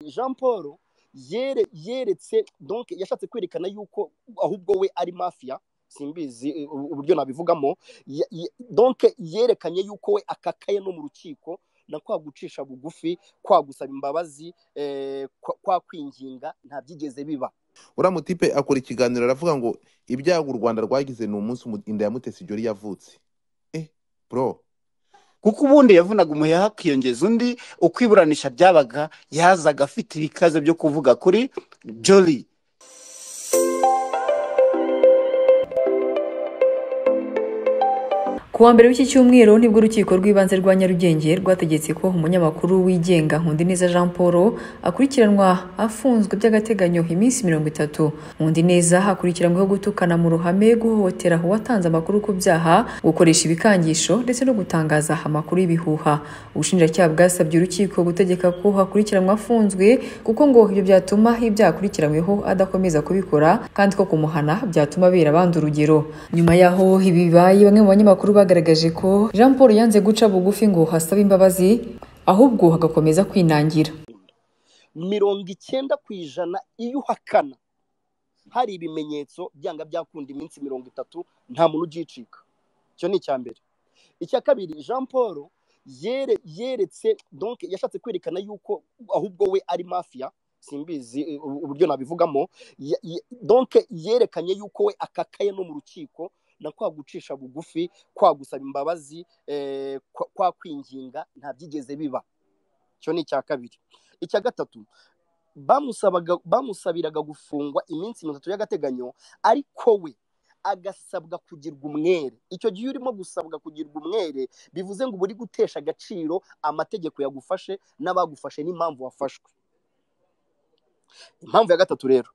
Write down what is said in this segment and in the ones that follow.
jean paul yere- yeretse donc yashatse kwerekana yuko ahubwo we ari mafia simbizi eh, uburyo nabivugamo Ya- ya- donc yerekanye yuko we akakaye no mu rukiko na kwa gucisha bugufi kwa gusaba imbabazi eh, kwa, kwa kwinginga nta byigeze biba uriya mutipe akora ikiganiro aravuga ngo ibyago u rwanda rwagize ni umunsi umu- inda ya mutesi jori yavutse eh bro kuko ubundi yavunaga umuheha hakiyongeza undi uko iburanisha ryabaga yazaga afite ibikaze byo kuvuga kuri jori Ku wa mbere w'iki cyumweru nibwo urukiko rw'ibanze rwa Nyarugenge rwategetse ko umunyamakuru wigenga Nkundineza Jean Paul akurikiranwa afunzwe by'agateganyo iminsi mirongo itatu. Nkundineza akurikiranyweho gutukana mu ruhame, guhohotera uwatanze amakuru ku byaha, gukoresha ibikangisho ndetse no gutangaza amakuru y'ibihuha. Ubushinjacyaha bwasabye urukiko gutegeka ko hakurikiranwa afunzwe kuko ngo ibyo byatuma ibyaha akurikiranyweho adakomeza kubikora kandi ko kumuhana byatuma abera abandi urugero. Nyuma yaho ibi bibaye bamwe mu banyamakuru bagaragaje ko Jean Paul yanze guca bugufi ngo hasabe imbabazi ahubwo hagakomeza kwinangira. mirongo icyenda ku ijana iyo uhakana hari ibimenyetso byanga byakunda iminsi mirongo itatu nta muntu ugicika icyo ni icya mbere icya kabiri jean paul yere, yeretse donc yashatse kwerekana yuko ahubwo we ari mafia simbizi eh, u- uburyo nabivugamo Ya- ya- donc yerekanye yuko we akakaye no mu rukiko na kwa gucisha bugufi kwa gusaba imbabazi eh, kwa, kwa kwinginga nta byigeze biba icyo ni icya kabiri icya gatatu bamusabaga bamusabiraga gufungwa iminsi mirongo itatu y'agateganyo ariko we agasabwa kugirwa umwere icyo gihe urimo gusabwa kugirwa umwere bivuze ngo uba uri gutesha agaciro amategeko yagufashe n'abagufashe n'impamvu wafashwe impamvu ya gatatu rero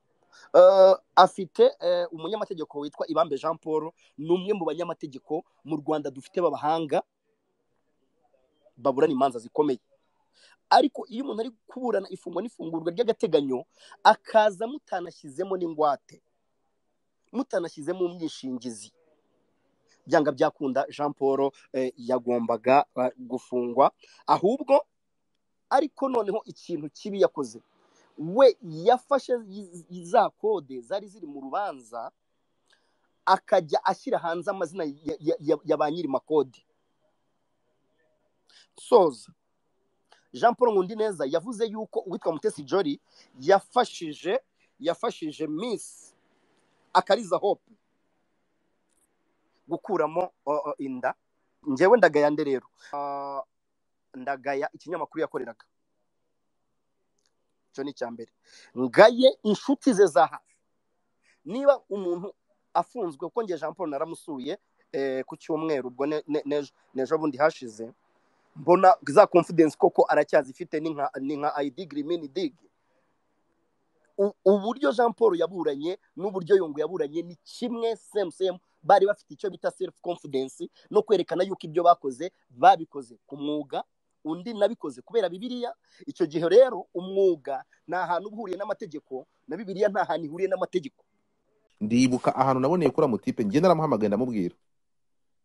eh, afite eh, umunyamategeko witwa ibambe jean paul ni umwe mu banyamategeko mu rwanda dufite b'abahanga baburana imanza zikomeye ariko iyo umuntu ari kuburana ifungwa n'ifungurwa ry'agateganyo akaza mutanashyizemo n'ingwate mutanashyizemo umwishingizi byanga byakunda jean paul eh, yagombaga eh, gufungwa ahubwo ariko noneho ikintu kibi yakoze we yafashe i- i- za kode zari ziri mu rubanza akajya ashyira hanze amazina ya, ya, ya, ya ba nyiri makode soza jean paul nkundineza yavuze yuko uwitwa mutesi jori yafashije yafashije miss akariza hope gukuramo o, o, inda njyewe ndagaya nde rero Ah, ndagaya ikinyamakuru yakoreraga icyo ni icya mbere ngaye inshuti ze za hafi niba umuntu afunzwe kuko nge jean paul naramusuye eh, ku cyumweru ubwo ne- ne- n'ejo n'ejo bundi hashize mbona za confidence koko aracyazifite ni nka ni nka ID Grimini Dig U- uburyo Jean Paul yaburanye n'uburyo Yungu yaburanye ni kimwe same same bari bafite icyo bita self confidence no kwerekana yuko ibyo bakoze babikoze ku mwuga undi nabikoze kubera bibiliya icyo gihe rero umwuga nta hantu uba uhuriye n'amategeko na bibiliya nta hantu ihuriye n'amategeko ndibuka ahantu naboneye kuri uriya mutipe njye naramuhamagaye ndamubwira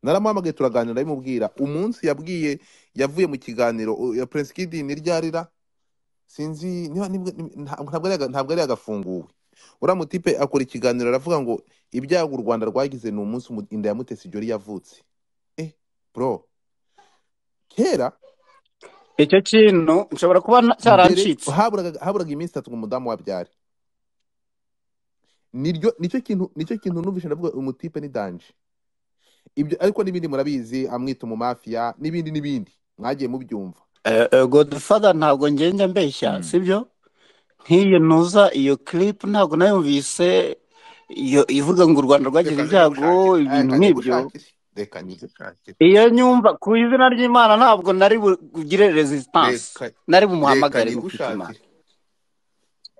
naramuhamagaye turaganira ndabimubwira umunsi yabwiye yavuye mu kiganiro u- ya prince kid ni ryarira sinzi niba nibwo- nib- nta- ntabwo ari aga- ntabwo ari agafunguwe uriya mutipe akora ikiganiro aravuga ngo ibyago u rwanda rwagize ni umunsi umu- inda ya mutesi jori yavutse eh bro kera icyo kintu nshobora kuba na- mbere cyarancitse haburaga haburaga iminsi itatu ngo umudamu wabyare niryo nicyo kintu nicyo kintu numvise ndavuga uyu mutipe ni danje ibyo ariko n'ibindi murabizi amwita umumafiya n'ibindi n'ibindi mwagiye mubyumva Eh, eh, godfather ntabwo ngenda mbeshya Mm. sibyo nk'iyo ntuza iyo clip ntabwo nayumvise iyo ivuga ngo u rwanda rwagize reka ibyago nzigushakire reka ibintu nk'ibyo nzigushakire reka nzigushakire iyo nyumva ku izina ry'imana ntabwo nari bugire resistance reka nari reka bumuhamagare gufite imana nzigushakire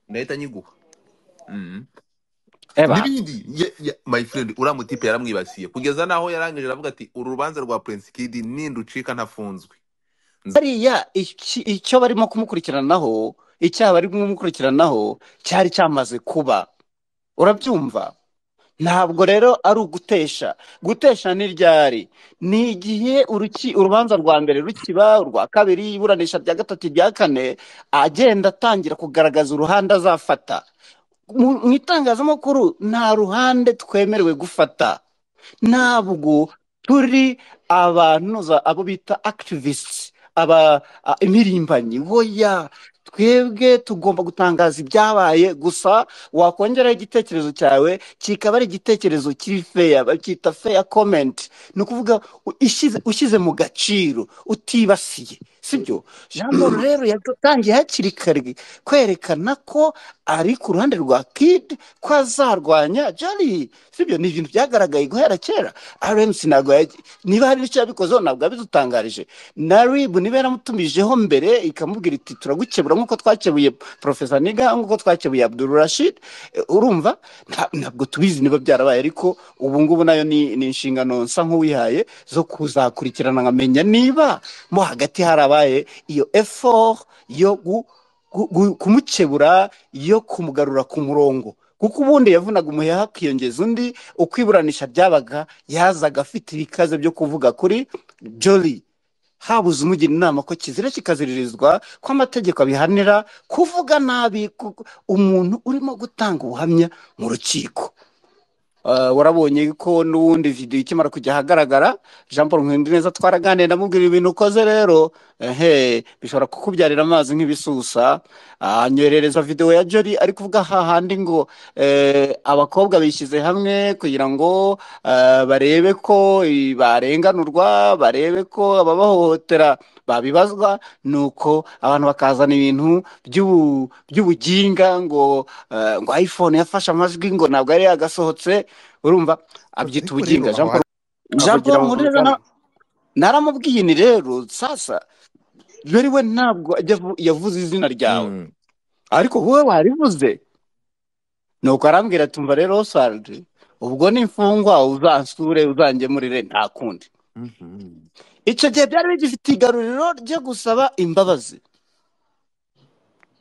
ndahita nyiguha Mhm. eba n'ibindi ye- ye- my friend uriya mutipe yaramwibasiye kugeza n'aho yarangije aravuga ati uru rubanza rwa prince kid ninducika ntafunzwe Nz- hariya iki- icyo barimo kumukurikiranaho icyaha barimo kumukurikiranaho cyari cyamaze kuba urabyumva ntabwo rero ari ugutesha gutesha ni ryari ni igihe uruki- urubanza rwa mbere rukiba urwa kabiri iburanisha rya gatatu irya kane agenda atangira kugaragaza uruhande azafata mu mu itangazamakuru nta ruhande twemerewe gufata ntabwo turi abantu za- abo bita activists aba a- impirimbanyi hoya twebwe tugomba gutangaza ibyabaye gusa wakongeraho igitekerezo cyawe kikaba ari igitekerezo kiri feya bacyita feya komenti ni ukuvuga u- ishyize- ushyize mu gaciro utibasiye sibyo jean paul rero yatangiye hakiri kare kwerekana ko ari ku ruhande rwa kid ko azarwanya jari sibyo ni ibintu byagaragaye guhera kera rmc ntabwo yaji- niba hari icyo yabikozeho ntabwo yabidutangarije na rib niba yaramutumijeho mbere ikamubwira iti turagukebura nk'uko twakebuye profesa niga nk'uko twakebuye abdul rashid Eh, urumva nta- ntabwo tubizi niba byarabaye ariko ubu ngubu nayo ni ni inshingano nsa nk'uwihaye zo kuzakurikirana nkamenya niba mo hagati harabaye iyo effort yo gu- gu- gu- kumukebura yo kumugarura ku murongo kuko ubundi yavunaga umuheha akiyongeza undi uko iburanisha ryabaga yazaga afite ibikaze byo kuvuga kuri jolly habuze umugira inama ko kizira kikaziririzwa ko amategeko abihanira kuvuga nabi ku- umuntu urimo gutanga ubuhamya mu rukiko Uh, warabonye ko n'ubundi video ikimara kujya ahagaragara jean paul neza twaraganira ndamubwira ibintu ukoze rero ehe bishobora kukubyarira amazi nk'ibisusa Ah, anyoherereza video ya jori ari kuvuga hahandi ngo eh, abakobwa bishyize hamwe kugira ngo ah, barebe ko i- barenganurwa barebe ko ababahohotera babibazwa nuko abantu bakazana ibintu by'ubu- by'ubuginga ngo eh, ngo iphone yafashe amajwi ngo ntabwo yari yagasohotse urumva abyita ariko rero ubuginga aho jean paul avugira jean paul mu nkureza ruganda na- naramubwiye ni rero sasa rero we ntabwo ajya avu- yavuze izina ryawe Mm. ariko wowe warivuze nuko arambwira tumva rero oswald ubwo n'imfungwa uzansure uzangemurire nta kundi Mhm. icyo gihe byari bigifite igaruriro ryo gusaba imbabazi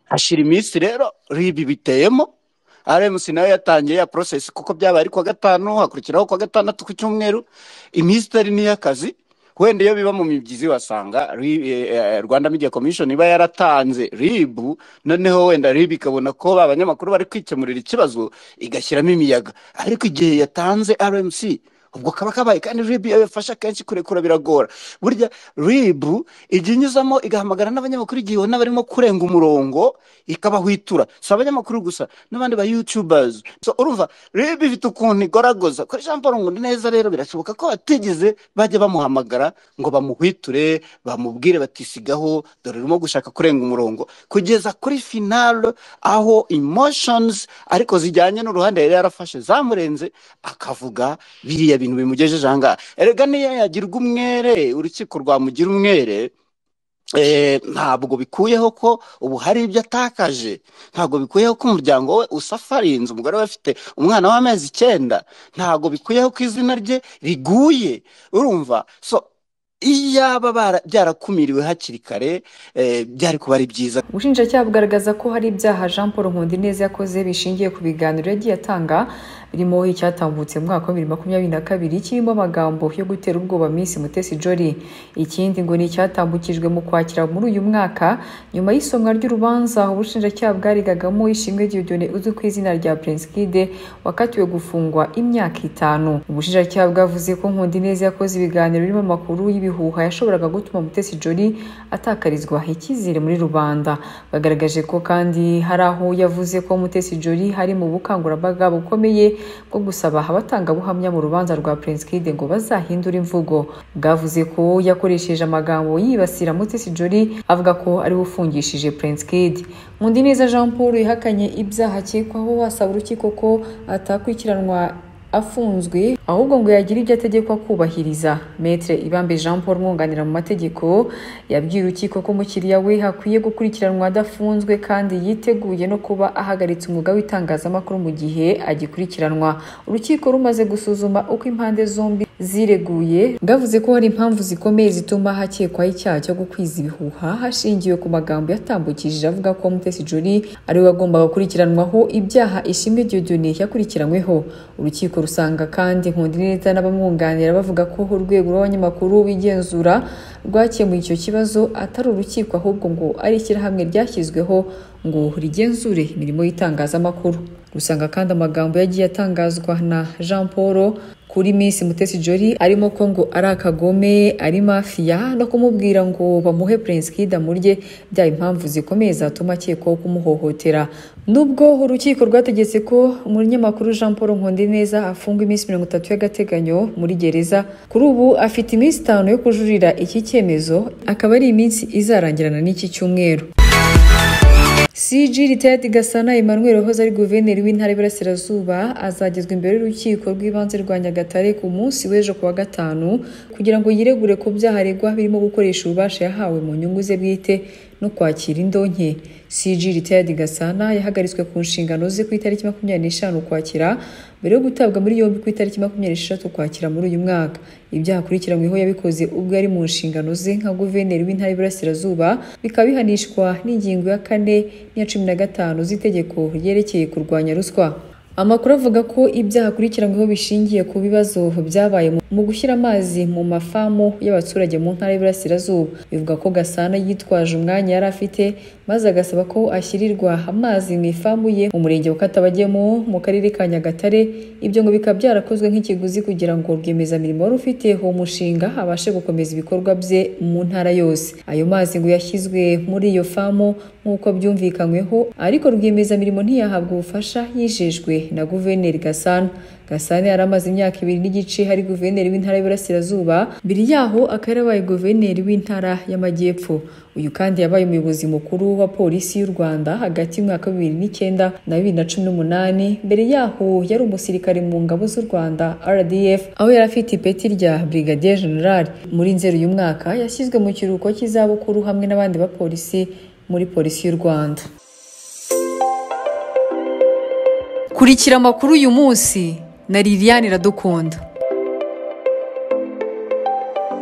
hashira iminsi rero ribi biteyemo rmc nayo yatangiye ya process kuko byabaye ari kuwa gatanu hakurikiraho kuwa gatandatu ku cyumweru iminsi itari n'iy'akazi wenda iyo biba mu mibyizi wasanga ri- eh, eh, rwanda media commission iba yaratanze ribu noneho wenda rib ikabona ko ba banyamakuru bari kwikemurira ikibazo igashyiramo imiyaga ariko igihe yatanze rmc ubwo kaba kabaye kandi rib iyo yafashe akenshi kurekura biragora burya rib ijya inyuzamo igahamagara n'abanyamakuru igihe ibona barimo kurenga umurongo ikabahwitura si abanyamakuru gusa n'abandi ba yutubazi so urumva rero bifite ukuntu igoragoza kuri jean paul nkunda neza rero birashoboka ko batigeze bajya bamuhamagara ngo bamuhwiture bamubwire batisigaho dore urimo gushaka kurenga umurongo kugeza kuri finale aho emotions ariko zijyanye n'uruhande yari yarafashe zamurenze akavuga biriya bintu bimugejeje ahangaha erega niyo yagirwa umwere urukiko rwamugira umwere Eh, ntabwo bikuyeho ko ubu hari ibyo atakaje ntabwo bikuyeho ko umuryango we usafarinze umugore we afite umwana w'amezi icyenda ntabwo bikuyeho ko izina rye riguye urumva so iyaba bara- byarakumiriwe hakiri kare eh, byari kuba ari byiza ubushinjacyaha bugaragaza ko hari ibyaha jean paul nkundineza yakoze bishingiye ku biganiro yagiye atanga birimo icyatambutse mu mwaka wa bibiri makumyabiri na kabiri kirimo amagambo yo gutera ubwoba miss mutesi jolly ikindi ngo ni icyatambukijwe mu kwakira muri uyu mwaka nyuma y'isomwa ry'urubanza ubushinjacyaha bwarigagamo ishimwe diyodone uzwi ku izina rya prinskide wakatiwe gufungwa imyaka itanu ubushinjacyaha bwavuze ko nkundineza yakoze ibiganiro birimo amakuru y'ibihuha yashoboraga gutuma mutesi jolly atakarizwa icyizere muri rubanda bagaragaje ko kandi hari aho yavuze ko mutesi jolly hari mu bukangurambaga bukomeye bwo gusaba abatangabuhamya mu rubanza rwa prince kid ngo bazahindure imvugo bwavuze ko yakoresheje amagambo yibasira mutesi jolly avuga ko ari we ufungishije prince kid nkundineza jean paul yahakanye ibyaha akekwaho asaba urukiko ko atakurikiranwa afunzwe ahubwo ngo yagira ibyo ategekwa kubahiriza metre ibambe jean paul mwunganira mu mategeko yabwiye urukiko ko umukiriya we hakwiye gukurikiranwa adafunzwe kandi yiteguye no kuba ahagaritse umwuga w'itangazamakuru mu gihe agikurikiranwa urukiko rumaze gusuzuma uko impande zombi zireguye bwavuze ko hari impamvu zikomeye zituma hakekwaho icyaha cyo gukwiza ibihuha hashingiwe ku magambo yatambukishije avuga ko mutesi juri ari we wagombaga gukurikiranwaho ibyaha ishimwe diyodone yakurikiranyweho urukiko rusanga kandi nkundineza n'abamwunganira bavuga ko urwego rw'abanyamakuru bigenzura rwakemuye icyo kibazo atari urukiko ahubwo ngo ari ishyirahamwe ryashyizweho ngo rigenzure imirimo y'itangazamakuru rusanga kandi amagambo yagiye atangazwa na jean paul kuri Miss Mutesi Jolly arimo ko ngo ari akagome ari mafiya no kumubwira ngo bamuhe Prince Kid amurye byaba impamvu zikomeye zatuma akekwaho kumuhohotera nubwo urukiko rwategetse ko umunyamakuru Jean Paul Nkondineza afungwa iminsi mirongo itatu y'agateganyo muri gereza kuri ubu afite iminsi itanu yo kujurira iki cyemezo akaba ari iminsi izarangirana n'iki cyumweru CG Ritayati Gasana Emmanuel wahoze ari guverineri w'intara y'Iburasirazuba azagezwa imbere y'urukiko rw'ibanze rwa Nyagatare ku munsi w'ejo ku wa gatanu kugira ngo yiregure ku byaha aregwa birimo gukoresha ububasha yahawe mu nyungu ze bwite no kwakira indonke CG Ritayati Gasana yahagaritswe ku nshingano ze ku itariki makumyabiri n'eshanu Ukwakira mbere yo gutabwa muri yombi ku itariki makumyabiri n'esheshatu Ukwakira muri uyu mwaka ibyaha akurikiranyweho yabikoze ubwo yari mu nshingano ze nka guverineri w'intara y'Iburasirazuba bikaba bihanishwa n'ingingo ya kane n'iya cumi na gatanu z'itegeko ryerekeye kurwanya ruswa amakuru avuga ko ibyaha akurikiranyweho bishingiye ku bibazo byabaye mu gushyira amazi mu mafamu y'abaturage mu ntara y'Iburasirazuba bivuga ko Gasana yitwaje umwanya yari afite maze agasaba ko ashyirirwa amazi mu ifamu ye mu murenge wa Katabagemo mu karere ka Nyagatare ibyo ngo bikaba byarakozwe nk'ikiguzi kugira ngo rwiyemezamirimo wari ufite uwo mushinga abashe gukomeza ibikorwa bye mu ntara yose ayo mazi ngo yashyizwe muri iyo famu nk'uko byumvikanyweho ariko rwiyemezamirimo ntiyahabwa ubufasha yijejwe na guverineri Gasana Gasana yari amaze imyaka ibiri n'igice hari guverineri w'intara y'Iburasirazuba mbere yaho akaba yarabaye guverineri w'intara y'Amajyepfo uyu kandi yabaye umuyobozi mukuru wa polisi y'u Rwanda hagati y'umwaka wa bibiri n'icyenda na bibiri na cumi n'umunani mbere yaho yari umusirikare mu ngabo z'u Rwanda RDF aho yari afite ipeti rya Brigadier General muri nzeri uyu mwaka yashyizwe mu kiruhuko cy'izabukuru hamwe n'abandi bapolisi muri polisi y'u Rwanda kurikira amakuru uyu munsi na Liliane Iradukunda